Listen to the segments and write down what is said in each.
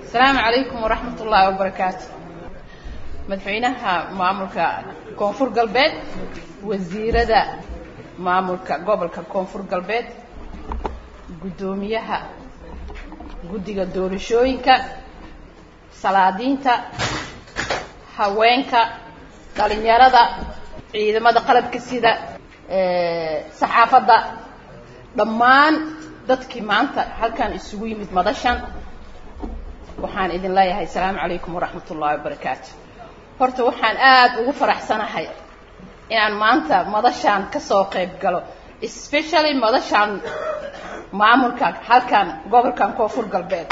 asalaamu calaykum waraxmat ullaahi wabarakaatu madaxweynaha maamulka koonfur galbeed wasiirada maamulka gobolka koonfur galbeed guddoomiyaha guddiga doorashooyinka salaadiinta haweenka dhalinyarada ciidamada qalabka sida saxaafadda dhammaan dadkii maanta halkan isugu yimid madashan waxaan idin leeyahay asalaamu calaykum waraxmat ullahi wabarakaatu horta waxaan aada ugu faraxsanahay inaan maanta madashaan kasoo qayb galo especially madashaan maamulka halkan gobolkan koonfur galbeed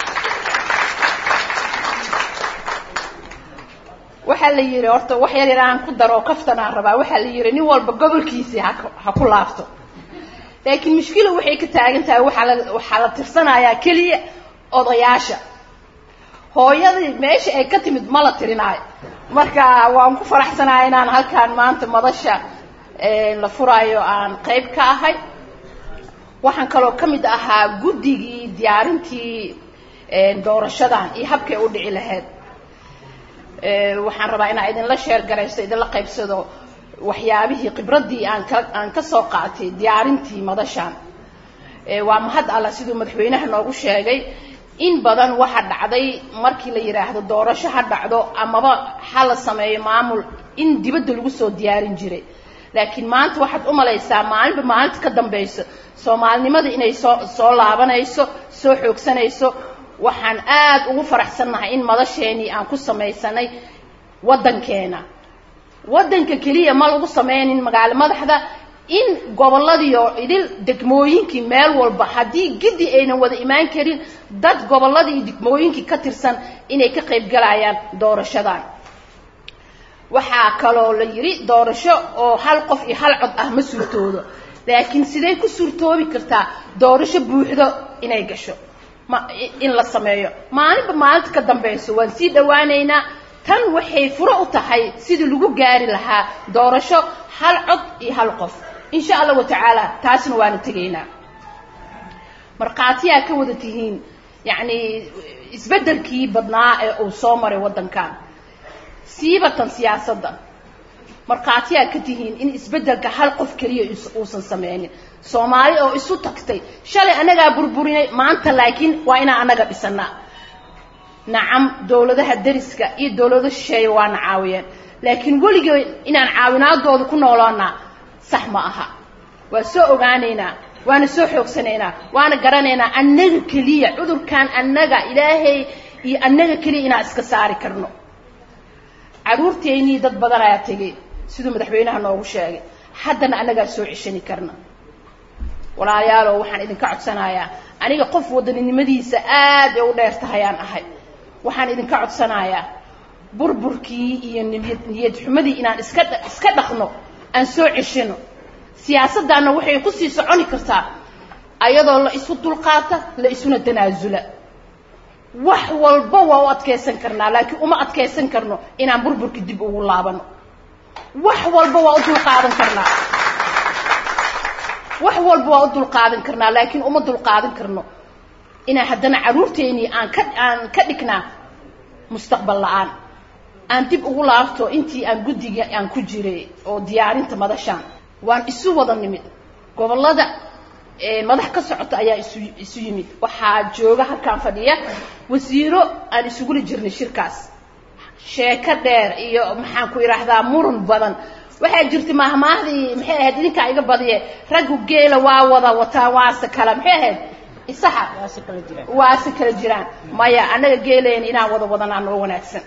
waxaa la yidhi horta wax yar yar aan ku daro oo kaftanaan rabaa waxaa la yidhi nin walba gobolkiisii ha ha ku laabto laakiin mushkila waxay ka taagan tahay waxaa la waxaa la tirsanayaa keliya odayaasha hooyadii meesha ay ka timid ma la tirinaayo marka waan ku faraxsanahay inaan halkaan maanta madasha la furaayo aan qayb ka ahay waxaan kaloo ka mid ahaa guddigii diyaarintii doorashadan iyo habkay u dhici lahayd waxaan rabaa inaan idinla sheer garaysto idinla qaybsado waxyaabihii khibraddii aan ka aan ka soo qaatay diyaarintii madashaan waa mahad alla siduu madaxweynaha noogu sheegay in badan waxa dhacday markii la yidhaahdo doorasho ha dhacdo amaba ha la sameeyo maamul in dibadda lagu soo diyaarin jiray laakiin maanta waxaad u malaysaa maalinba maalinta ka dambayso soomaalinimada inay soo soo laabanayso soo xoogsanayso waxaan aada ugu faraxsannahay in madasheenii aan ku samaysanay waddankeena waddanka keliya ma lagu sameynin magaalo madaxda in gobolladii oo idil degmooyinkii meel walba haddii giddi aynan wada imaan karin dad gobolladii iyo degmooyinkii ka tirsan inay ka qayb galayaan doorashadan waxaa kaloo la yidhi doorasho oo hal qof iyo hal cod ah ma suurtoodo laakiin sidee ku suurtoobi kartaa doorasho buuxdo inay gasho ma in la sameeyo maalinba maalinta ka dambayso waan sii dhawaaneynaa tan waxay furo u tahay sidii lagu gaari lahaa doorasho hal cod iyo hal qof insha allahu tacaala taasna waana tegaynaa markhaatiyaa ka wada tihiin yacni isbeddelkii badnaa ee uu soo maray waddankan siibatan siyaasadda markhaatiyaa ka tihiin in isbeddelka hal qof keliya uusan sameynin soomaali oo isu tagtay shalay annagaa burburinay maanta laakiin waa inaan annaga dhisanaa nacam dowladaha deriska iyo dowlado shisheeye waana caawiyeen laakiin weligeen inaan caawinaadooda ku noolaanaa sax ma aha waa soo ogaanaynaa waana soo xoogsanaynaa waana garanaynaa annaga keliya cudurkan annaga ilaahay iyo annaga keliya inaan iska saari karno carruurteennii dad badan ayaa tegay siduu madaxweynaha noogu sheegay haddana annagaa soo ceshani karna walaalayaalow waxaan idinka codsanayaa aniga qof wadaninimadiisa aad ay u dheer tahayaan ahay waxaan idinka codsanayaa burburkii iyo niyad niyad xumadii inaan iska iska dhaqno aan soo ceshano siyaasaddaanna waxay kusii soconi kartaa ayadoo la isu dulqaata la isuna tanaasula wax walba waa u adkaysan karnaa laakiin uma adkaysan karno inaan burburka dib ugu laabano wax walba waa u dulqaadan karnaa wax walba waa u dulqaadan karnaa laakiin uma dulqaadan karno inaan haddana carruurteennii aan ka aan ka dhignaa mustaqbal la-aan aan dib ugu laabto intii aan guddiga aan ku jiray oo diyaarinta madashaan waan isu wada nimid gobollada madax ka socota ayaa isu isu yimid waxaa jooga halkaan fadhiya wasiiro aan isugula jirnay shirkaas sheeko dheer iyo maxaan ku idhaahdaa muran badan waxaa jirta maahmaahdii maxay ahayd idinkaa iga badiye raggu geela waa wada wataa waase kala maxay ahayd isaxa waase kala jiraan maya annaga geelayna inaan wada wadanaa noo wanaagsan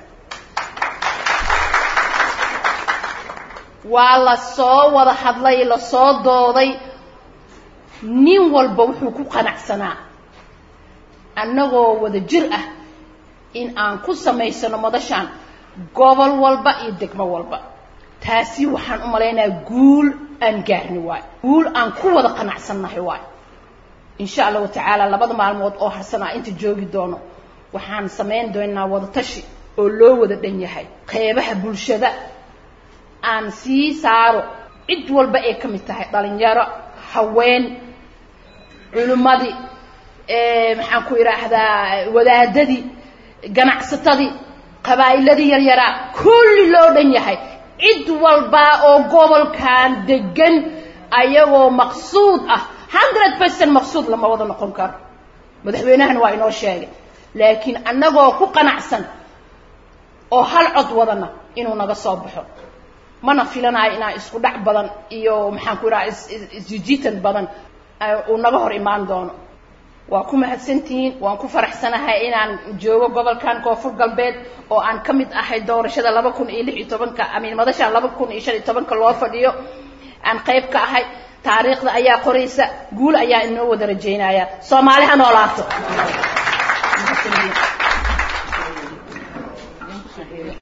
waa la soo wada hadlay lasoo dooday nin walba wuxuu ku qanacsanaa annagoo wada jir ah in aan ku samaysano madashaan gobol walba iyo degmo walba taasi waxaan u malaynayaa guul aan gaarni waayo guul aan ku wada qanacsannahay waayo insha allahu tacaala labada maalmood oo harsanaa inta joogi doono waxaan samayn doonaa wada tashi oo loo wada dhan yahay qeybaha bulshada aan sii saaro cid walba ay ka mid tahay dhalinyaro haween culimmadii maxaan ku idhaahdaa wadaadadii ganacsatadii qabaa'iladii yaryaraa kulli loo dhan yahay cid walbaa oo gobolkan degan ayagoo maqsuud ah hundred percent maqsuud lama wada noqon karo madaxweynahana waa inoo sheegay laakiin annagoo ku qanacsan oo hal cod wadana inuu naga soo baxo mana filanayo inaan isku dhac badan iyo maxaan ku idhaha isjijitan badan uu naga hor imaan doono waa ku mahadsantihiin waan ku faraxsanahay inaan joogo gobolkan koonfur galbeed oo aan ka mid ahay doorashada laba kun iyo lix iyo tobanka amiin madasha laba kun iyo shan iyo tobanka loo fadhiyo aan qayb ka ahay taariikhda ayaa qoraysa guul ayaa inoo wada rajaynaya soomaali ha noolaato